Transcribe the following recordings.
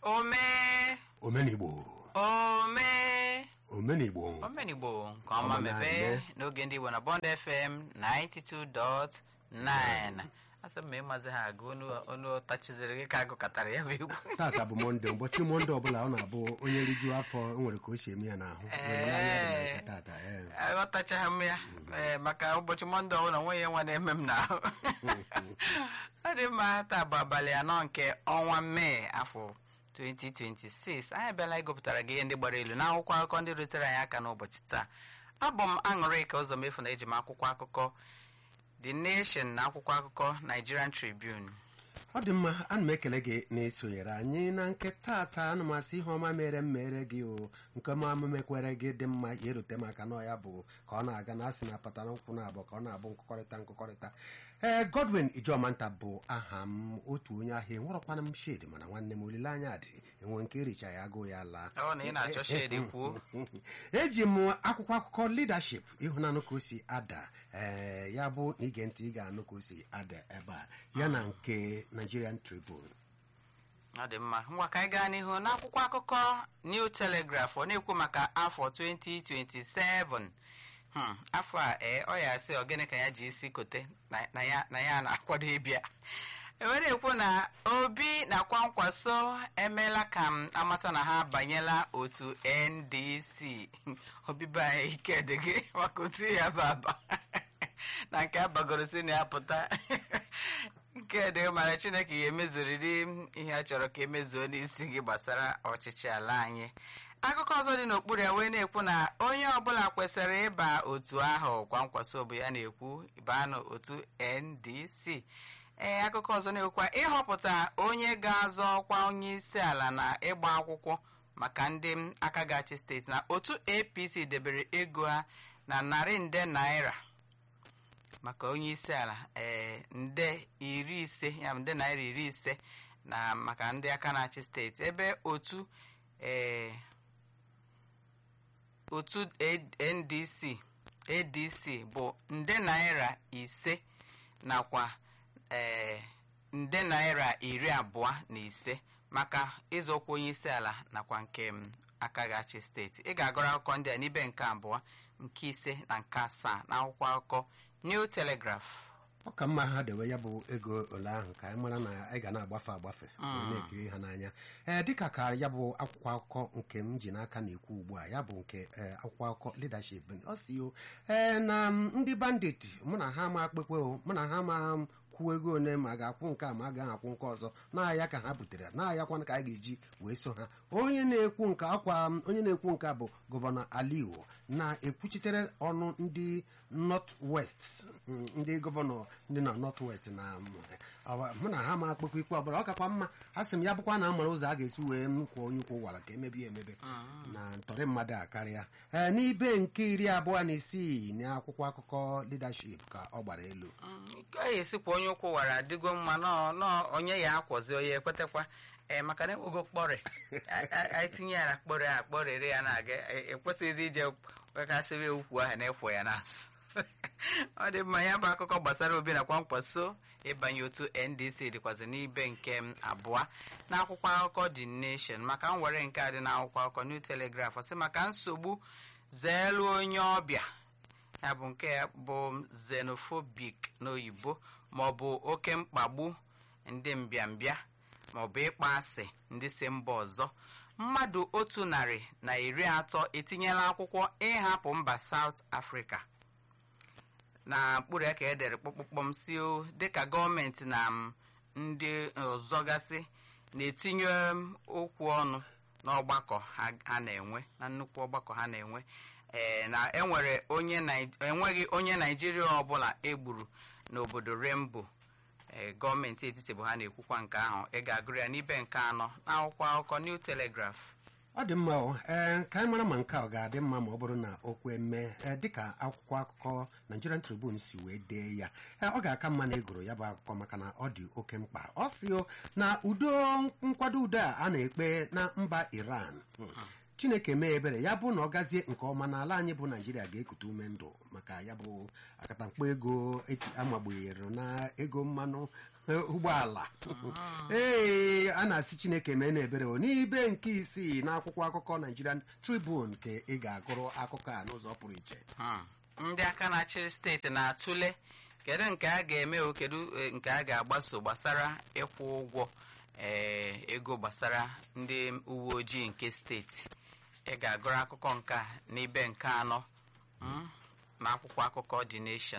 omee omenigbo omee omenigbo omenigbo nke ọma Ọma mebe na-eme. n'oge ndị Igbo na Bond FM 92.9 asị m ma ịmazi ha agụ onu- onu tachiziri gị ka agụkọtara ya bụ egwu tata bụ mọnde ụbọchị mọnde ọbụla ọ na-abụ onye rijuo afọ o nwere ka o si eme ya n'ahụ ịhụnanya dị na nke tata ee. aghọtachaghị m ya ee, maka ụbọchị mọnde ọbụla nwe ya nwa na-eme m n'ahụ ọ dị mma taa bụ abalị anọ nke ọnwa mee afọ 2026 anyị abịala ịgụpụtara gị ihe ndị gbara elu n'akwụkwọ akụkọ ndị rutere anyị aka n'ụbọchị taa abụ m aṅụrịka ụzọ mefu na eji m akwụkwọ akụkọ The Nation na akwụkwọ akụkọ Nigerian Tribune ọ dị mma ana m ekele gị na-esonyere anyị na nke tata ana m asị ihe ọma mere m mere gị o nke ọma m mekwere gị dị mma ya erute maka na ya bụ ka ọ na-aga na asị na apata n'ụkwụ na abụọ ka ọ na-abụ nkụkọrịta nkụkọrịta ee Godwin Ijomanta bụ aha m otu onye ahịa enwerọkwana m shedi mana nwanne m olileanya dị enwe nke ericha ya agụụ ya laa ọ na ị na-achọ shedi kwuo eji m akwụkwọ akụkọ leadership ịhụnanụ ka o si ada ee ya bụ na ige ntị ị ga-anụ ka o si ada ebe a ya na nke Nigerian Tribune ọ dị mma ngwa ka anyị gaa n'ihu n'akwụkwọ akụkọ New Telegraph ọ na-ekwu maka afọ 2027 Hmm, afọ a ee ọ ya sị ogene ka ya ji isi kote na- na ya na ya na-akwado ịbịa ewere ekwu na obi na kwankwaso emeela ka m amata na ha abanyela otu ndc obibe anyị ike dị gị maka otu ya bụ aba na nke abagoro si na ya pụta nke dị mara chineke ya emezuriri ihe a chọrọ ka emezuo n'isi gị gbasara ọchịchị ala anyị akụkọ ọzọ dị n'okpuru ya wee na-ekwu na onye ọbụla kwesịrị ịba otu ahụ kwa nkwaso bụ ya na-ekwu baa n'otu ndc ee akụkọ ọzọ na-ekwukwa ịhọpụta onye ga-azọ ọkwa onye isi ala na ịgba akwụkwọ maka ndị aka ga-achị steeti na otu apc debere ego ha na narị nde naira maka onye isi ala ee nde iri ise ya bụ nde naira iri ise na maka ndị aka na-achị steeti ebe otu ee otu A- ndc adc bụ nde naira ise nakwa ee nde naira iri abụọ na ise maka ịzọkwa onye isi ala nakwa nke m aka ga-achị steeti ị ga-agụrụ akụkọ ndị a n'ibe nke abụọ nke ise na nke asaa na akwụkwọ akụkọ New Telegraph ọ ka mma ha dewe ya bụ ego ole ahụ ka anyị mara na anyị ga na-agbafe agbafe wee na-ekiri ha n'anya ee dịka ka ya bụ akwụkwọ akụkọ nke m ji n'aka na-ekwu ugbu a ya bụ nke ee, akwụkwọ akụkọ leadership ọ si o ee na m, ndị bandit mụ na ha ma kpekwe o mụ na ha ma m kwuo ego ole ma a ga-akwụ nke a ma a gaghị akwụ nke ọzọ na-aya ka ha butere na-ayakwana ka a ga-eji wee so ha onye na-ekwu nke akwa m, onye na-ekwu nke a bụ gọvanọ aliwo na-ekwuchitere ọnụ ndị north west mm, ndị gọvanọ ndị na north west na mm, awa- mụ na ha ma akpụkpọ ikpe ọbụla ọ kakwa mma ha sị m ya bụkwa na amara ụzọ a ga-esi wee nkwụ onye ụkwụ ụwara ka emebi ya emebe na ntọrị mmadụ a karịa ee n'ibe nke iri abụọ na isii na akwụkwọ akụkọ leadership ka ọ gbara elu gaghị esikwa onye ụkwụ wara adịgo mma nọ nọ onye ya akwọzi onye ekwetekwa ee maka na enwego kpọrị A- a- anyị tinye ya na kpọrị a kpọrịrị ya na-aga e- ekwesịghịzi ije wekasịrị ukwu ahụ na-ekwo ya n'azụ ọ dị mma ya bụ akụkọ gbasara obi na kwankwaso ịbanye otu ndc dịkwazị n'ibe nke m abụọ n'akwụkwọ akụkọ the nation maka nwere nke a dị n'akwụkwọ akụkọ new telegraph sị maka nsogbu zeelu onye ọbịa ya bụ nke ya bụ xenophobic n'oyibo maọbụ oke mkpagbu ndị mbịambịa maọbụ ịkpọ asị ndị si mba ọzọ mmadụ otu narị na iri atọ etinyela akwụkwọ ịhapụ mba South Africa na mkpụrụ ya ka edere kpọkpọkpọm si o dịka gọọmenti na m, ndị ọzọ gasị na-etinye m okwu ọnụ n'ọgbakọ ha ha na-enwe na nnukwu ọgbakọ ha na-enwe ee na enwere onye Nai- enweghị onye naijiria ọbụla egburu n'obodo rembo ee gọọmenti etiti bụ ha na-ekwukwa nke ahụ ị ga-agụrụ ya n'ibe nke anọ n'akwụkwọ akụkọ New Telegraph ọ dị mma o ee ka anyị mara ma nke a ọ ga-adị mma ma ọ bụrụ na o kwe mee ee dịka akwụkwọ akụkọ Nigerian Tribune si wee dee ya ee ọ ga-aka mma na egoro ya bụ akụkọ maka na ọ dị oke mkpa ọ si o na udo nkwado udo a a na-ekpe na mba Iran hmm, chineke mee ebere ya bụ na ọ gazie nke ọma na ala anyị bụ naijiria ga-ekute ume ndụ maka ya bụ akatamkpo ego eti amagbunyere na ego mmanụ ụgbọala ee a na-asị chineke mee na ebere o n'ibe nke isii n'akwụkwọ akụkọ Nigerian Tribune ka ị ga-agụrụ akụkọ a n'ụzọ pụrụ iche Hmm. ndị aka na-achị steeti na-atụle kedu nke a ga-eme o kedu eh, nke a ga-agbaso gbasara ịkwụ ụgwọ eh, ego gbasara ndị uwe ojii nke steeti ị ga-agụrụ akụkọ nke a n'ibe nke anọ hmm, na akwụkwọ akụkọ The Nation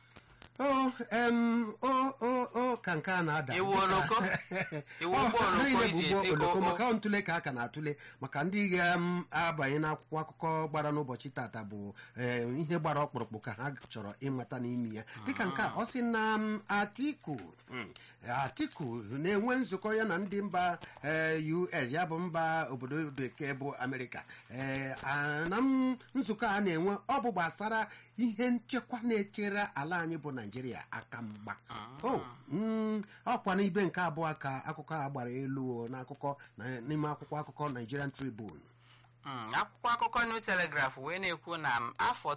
o em, o o o ka nke a na-ada Iwu dịka- oloko? Iwu Ọ, ụgbọ ha oloko niile bụ iji ụgbọ eti oloko o- o- maka ntụle ka a ka na-atụle maka ndị ga-abanye n'akwụkwọ akụkọ gbara n'ụbọchị tata bụ eh, ihe gbara ọkpụrụkpụ ka ha chọrọ ịmata n'ime ya dịka nke a ọ sị na m, Atiku mm, Atiku na-enwe nzukọ ya na ndị mba eh, US ya bụ mba obodo bekee bụ Amerịka Eh, a- na m, nzukọ a na-enwe ọ bụ gbasara ihe nchekwa na-echere ala anyị bụ Naijiria aka mgba o mm, ọkwa n'ibe nke abụọ ka akụkọ a gbara elu o n'akụkọ na- n'ime akwụkwọ akụkọ Nigerian Tribune Mm, akwụkwọ akụkọ New Telegraph wee na-ekwu na m, afọ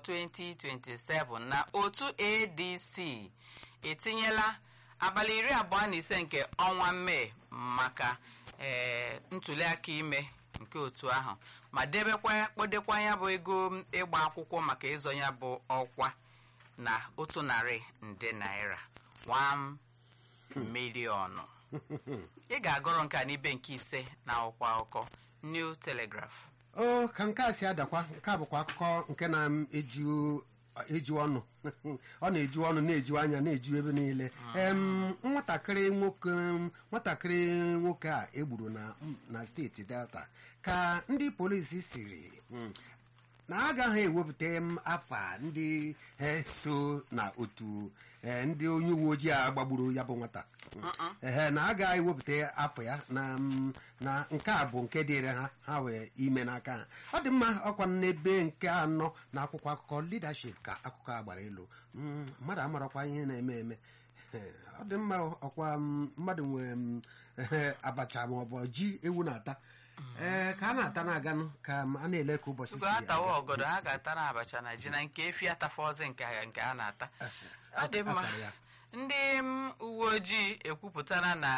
2027 na otu ADC etinyela abalị iri abụọ na ise nke ọnwa Mee maka eh, ntụliaka ime nke otu ahụ ma debekwa kpọdekwa ya bụ ego ịgba akwụkwọ maka ịzọ ya bụ ọkwa na otu narị nde naira 1 miliọnụ ị ga-agụrụ nke a n'ibe nke ise na akwụkwọ akụkọ New Telegraph o ka nke a si adakwa nke a bụkwa akụkọ nke na-eju eju ọnụ ọ na-eju ọnụ na-eju anya na-eju ebe niile em nwatakịrị nwoke nwatakịrị nwoke a egburu na na steeti delta ka ndị polisi siri mm, na agaghị ewepụta m afa ndị eh, so na otu eh, ndị onye uwe ojii a gbagburu ya bụ nwata ehe na a gaghị ewepụta afọ ya na mm, na nke a bụ nke dịrị ha ha wee ime n'aka ha ọ dị mma ọkwa n'ebe nke anọ na akwụkwọ akụkọ leadership ka akụkọ a gbara elu Mm, mmadụ amarakwa ihe na-eme eme Eh, ọ dị mma ọkwa mm, mmadụ nwee mm, ehe, abacha ma ọ bụ ji ewu na-ata ee ka a na-ata na-aganụ ka a na-ele ka ụbọchị si Tupu ha tawa aga. ọgọdọ ha ga-ata na abacha na ji na nke efi atafọzi nke ha- nke a na-ata ọ dị mma akara ya. ndị m, uwe ojii ekwupụtara na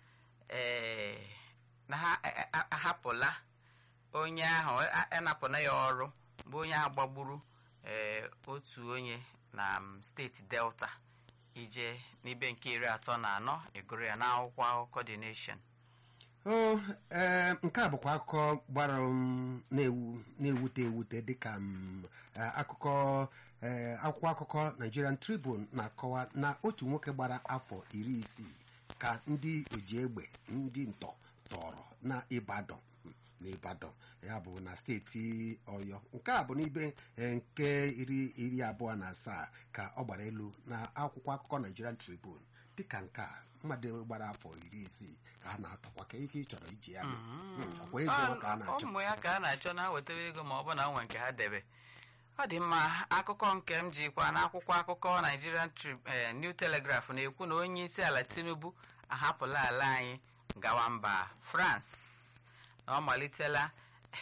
eh, na ha a- a- ahapụla onye ahụ a- anapụna ya ọrụ bụ onye ahụ gbagburu eh, otu onye na m, steeti delta ije n'ibe nke iri atọ na anọ egoro ya n'akwụkwọ akụkọ The Nation o ee nke a bụkwa akụkọ gbara m na-ewu na-ewute ewute dịka m, eh, akụkọ eh, akwụkwọ akụkọ Nigerian Tribune na-akọwa na otu nwoke gbara afọ iri isii ka ndị oji egbe ndị ntọ tọrọ na Ibadan na Ibadan ya bụ na steeti Ọyọ nke a bụ n'ibe eh, nke iri iri abụọ na asaa ka ọ gbara elu na akwụkwọ akụkọ Nigerian Tribune dịka nke a mmadụ gbara afọ iri isii ka a na-atọkwa ka ike ị chọrọ iji ya mee. Mm, ọkwa ego ka a na-achọ ụmụ ya ka a na-achọ na wetara ego ma ọ bụ na nwe nke ha debe ọ dị mma akụkọ nke m jikwa n'akwụkwọ akụkọ Nigerian Tri- eh, New Telegraph na-ekwu na onye isi ala Tinubu ahapụla ala anyị gawa mba France na ọ malitela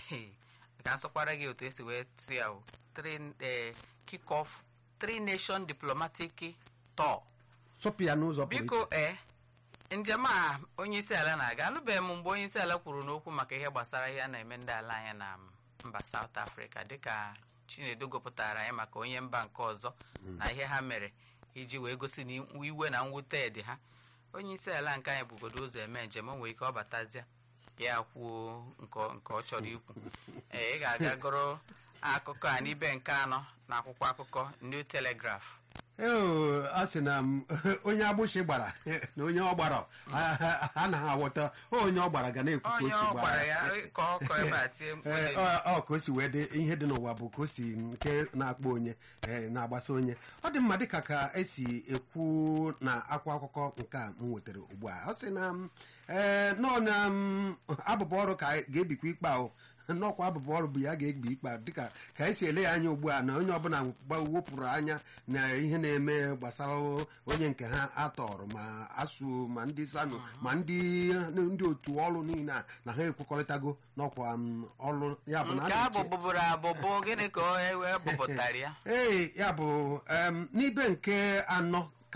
ka nsọkwara gị otu esi wee tụ ya o Three, eh, kick off three nation diplomatic tour chụpụ ya n'ụzọ pụrụ iche biko ee njem a onye isi ala na-aga anụbeghị m mgbe onye isi ala kwuru n'okwu maka ihe gbasara ihe a na-eme ndị ala anyị na mba South Africa dịka Chinedu gụpụtara anyị maka onye mba nke ọzọ na ihe ha mere iji wee gosi na iwe na mwute dị ha onye isi ala nke anyị bugodo ụzọ eme njem o nwere ike ọ batazie ya kwuo nke ọ- nke ọ chọrọ ikwu ee ị ga-aga gụrụ akụkọ a n'ibe nke anọ na akwụkwọ akụkọ New Telegraph Eo, a sị na m, onye agbụsị gbara na onye ọ gbara a- a naghị aghọta onye ọ gbara ga na-ekwu ka o onye si ọ gbara gwara ya ka ọ kọ ebe a tie mkpu Ee, n'elu. ọ ọ ka o si wee dị ihe dị n'ụwa bụ ka o si nke na-akpọ onye ee, na-agbasa onye ọ dị mma dịka ka esi ekwu na akwa akụkọ nke a m nwetara ugbu a ọ sị na m, ee nọọ na m, abụbọ ọrụ ka ga-ebikwa ikpe ahụ n'ọkwa abụbọ ọrụ bụ ya ga-egbi ikpe a, dịka ka esi ele ya anya ugbu a na onye ọbụla gba- wepụrụ anya na ihe na-eme gbasara onye nke ha atọrọ ma asụ ma ndị sanụ ma ndị ndị otu ọrụ niile a na ha ekwekọrịtago n'ọkwa m, ọrụ ya bụ na a nke na-eche- abụ bụbụrụ abụbụ gịnị ka o wee bụpụtara ya ee ya bụ em, n'ibe nke anọ ka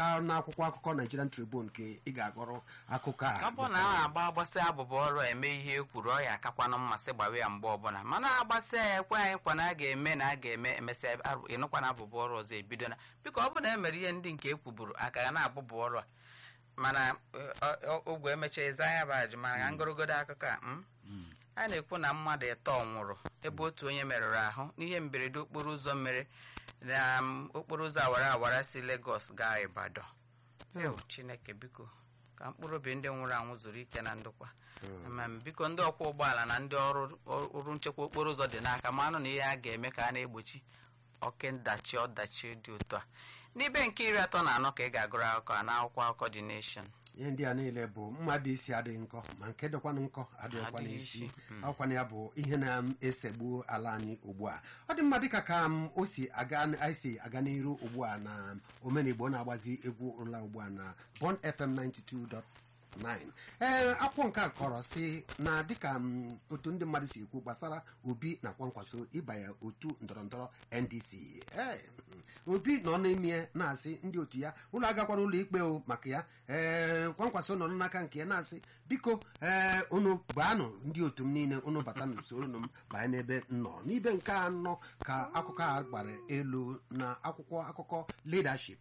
ka n'akwụkwọ akụkọ Nigerian Tribune ka ị ga-agụrụ akụkọ a ka ọ bụ na a agba agbasị abụba ọrụ eme ihe e kwuru ọ ya akakwanụ mmasị gbawe ya mgbe ọbụla mana agbasị ya ekwe anyị kwa na a ga-eme na a ga-eme emesịa arụ- ịnụkwa na abụba ọrụ ọzọ ebido na biko ọ bụ na e mere ihe ndị nke e kwuburu aka ga na-abụbụ ọrụ a mana ọ- ọ- ogwe emechaa eze anya bụ ajụ mana ka ngorogodo akụkọ a mm? a na-ekwu na mmadụ ịtọ nwụrụ ebe otu onye merụrụ ahụ n'ihe mberede okporo ụzọ mere na mm, okporo ụzọ awara awara si Lagos gaa Ibadan Ew, Chineke biko ka mkpụrụ obi ndị nwụrụ anwụ zuru ike na ndokwa ma m, biko ndị ọkwọ ụgbọala na ndị ọrụ ọrụ nchekwa okporo ụzọ dị n'aka ma anụ na ihe a ga-eme ka a na-egbochi oke ndachi ọdachi dị otu a n'ibe nke iri atọ na anọ ka ị ga-agụrụ akụkọ a n'akwụkwọ akụkọ The Nation ihe ndị a niile bụ mmadụ isi adịghị nkọ ma nke dịkwanụ nkọ adịghịkwa Adịghị n'isi isi, mm. ọkwana ya bụ ihe na-esegbu ala anyị ugbu a ọ dị mma dịka ka m o si aga anyị si aga n'iru ugbu a na omenigbo na-agbazi egwu ụla ugbu a na Bond FM 92.9 ee akwụkwọ nke a kọrọ si na dịka m, otu ndị mmadụ si ekwu gbasara obi na kwankwaso ịbanye otu ndọrọndọrọ ndc ee obi nọ n'ime na-asị ndị otu ya ụlọ agakwara ụlọ ikpe o maka ya ee kwankwaso nọ n'aka nke ya na-asị biko ee unu baanụ ndị otu m niile unu bata n'usoro m banye n'ebe m nọ n'ibe nke anọ ka akụkọ a gbara elu na akwụkwọ akụkọ leadership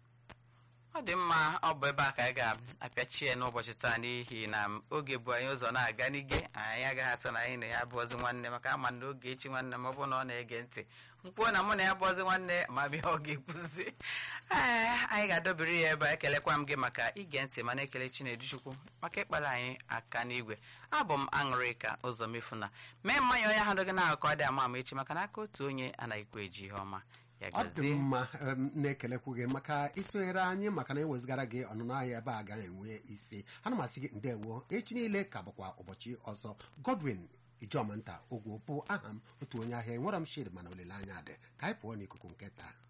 ọ dị mma ọ bụ ebe a ka anyị ga-apịachie n'ụbọchị taa n'ihi na m, oge bụ anyị ụzọ na-aga n'ige anyị agaghị asị na anyị na ya bụọzi nwanne maka ama na oge echi nwanne m ọ bụ na ọ na-ege ntị mkpuo na mụ na ya bụọzi nwanne ma bịa ọ ga-ekwuzi ee anyị ga-adọbiri ya ebe a ekelekwa m gị maka ige ntị mana ekele Chinedu Chukwu maka ịkpara anyị aka n'igwe abụ m aṅụrịka ụzọ mefuna mee mmanya onye ahụ dịghị na-akọ dị ama ama echi maka na aka otu onye anaghịkwa eji ihe ọma ya ọ dị gazie mma em, na-ekelekwu gị maka isonyere anyị maka na ewezigara gị ọnụnụ ahịa ebe a gaghị enwe isi ana m asị gị ndewo echi niile ka bụkwa ụbọchị ọzọ Godwin Ijomanta Ogwo bụ aha m otu onye ahịa enwere m shid mana olileanya dị ka anyị pụọ n'ikuku nke taa